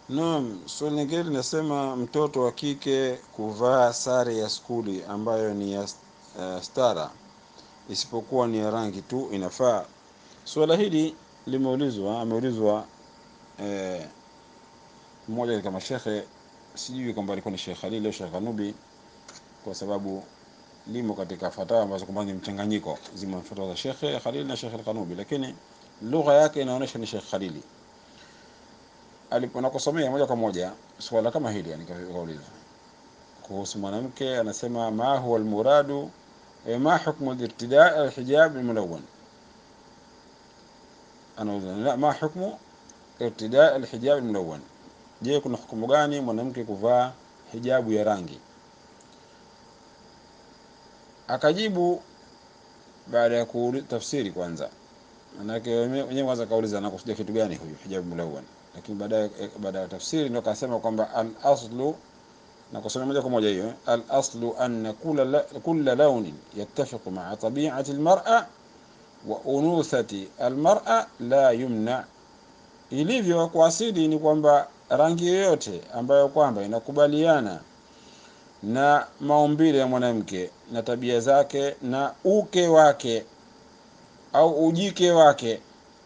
Naam, swali lingine linasema mtoto wa kike kuvaa sare ya skuli ambayo ni ya uh, stara isipokuwa ni ya rangi tu inafaa. Swala hili limeulizwa, ameulizwa eh, mmoja katika mashekhe, sijui kwamba alikuwa ni Sheikh Khalil au Sheikh Kanubi, kwa sababu limo katika fatawa ambazo kwamba ni mchanganyiko, zimo fatawa za Sheikh Khalil na Sheikh Kanubi, lakini lugha yake inaonyesha ni Sheikh Khalili aliponakusomea moja kwa moja swala kama hili, yani kauliza kuhusu mwanamke, anasema ma huwa almuradu e, ma hukmu al-irtida' al-hijab al-mulawwan, anauliza ma hukmu irtida' al-hijab al-mulawwan, je, kuna hukumu gani mwanamke kuvaa hijabu ya rangi? Akajibu baada ya kutafsiri kwanza, manake wenyewe kwanza kauliza anakusudia kitu gani huyu hijabu mulawwan lakini baadaye baada ya tafsiri ndio akasema kwamba al aslu na kusoma moja kwa moja hiyo al aslu anna kulla kulla launin yattafiqu ma'a tabi'ati al mar'a wa unuthati al mar'a la yumna, ilivyo kwa asili ni kwamba rangi yoyote ambayo kwamba inakubaliana na maumbile ya mwanamke na tabia zake na uke wake au ujike wake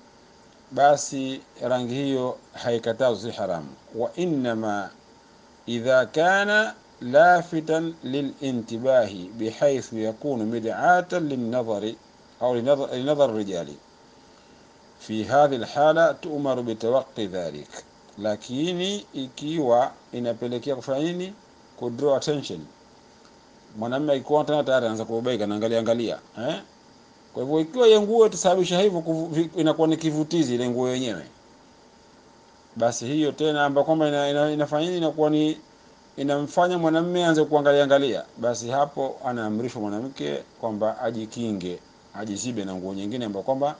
basi rangi hiyo haikatazwi, si haramu. wa innama idha kana lafitan lilintibahi bihaithu yakunu mid'atan linnadhari au linadhar rijali fi hadhihi alhala tu'maru bitawaqi dhalik, lakini ikiwa inapelekea kufanya nini? ku draw attention. Mwanamume akikuwa tena tayari anaanza kubaika na angalia angalia eh kwa hivyo ikiwa ile nguo itasababisha hivyo, inakuwa ni kivutizi ile nguo yenyewe, basi hiyo tena ambayo kwamba ina, ina, inafanya nini, inakuwa ni inamfanya mwanamume aanze kuangalia angalia, basi hapo anaamrishwa mwanamke kwamba ajikinge, ajizibe na nguo nyingine ambayo kwamba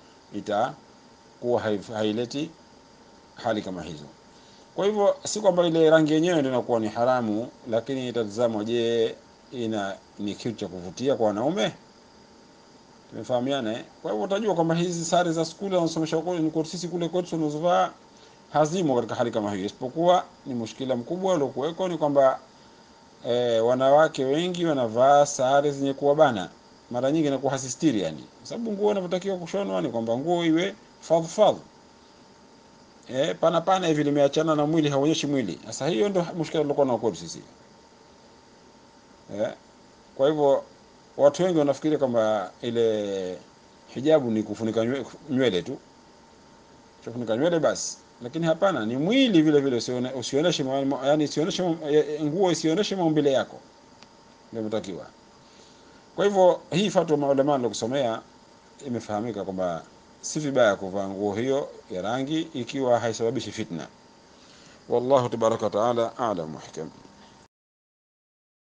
itakuwa haileti hali kama hizo. Kwa hivyo si kwamba ile rangi yenyewe ndio inakuwa ni haramu, lakini itatazamwa, je, ina ni kitu cha kuvutia kwa wanaume Tumefahamiana eh? Kwa hivyo utajua kwamba hizi sare za skuli wanasomesha huko ni kwa sisi kule kwetu tunazovaa hazimo katika hali kama hiyo, isipokuwa ni mushkila mkubwa uliokuweko ni kwamba e, wanawake wengi wanavaa sare zenye kuwabana, mara nyingi inakuwa hasistiri, yani kwa sababu nguo inavyotakiwa kushonwa ni kwamba nguo iwe fadh fadh, eh, pana pana hivi limeachana na mwili, haonyeshi mwili. Sasa hiyo ndio mushkila uliokuwa nao kwetu sisi eh, kwa hivyo watu wengi wanafikiria kwamba ile hijabu ni kufunika nywele tu, kufunika nywele basi, lakini hapana, ni mwili vile vile, usionyeshe yani, usionyeshe nguo, isionyeshe maumbile yako, ndio mtakiwa. Kwa hivyo hii fatwa maulama nilikusomea imefahamika kwamba si vibaya kuvaa nguo hiyo ya rangi ikiwa haisababishi fitna. Wallahu tabaraka wa taala a'lam wa hikam.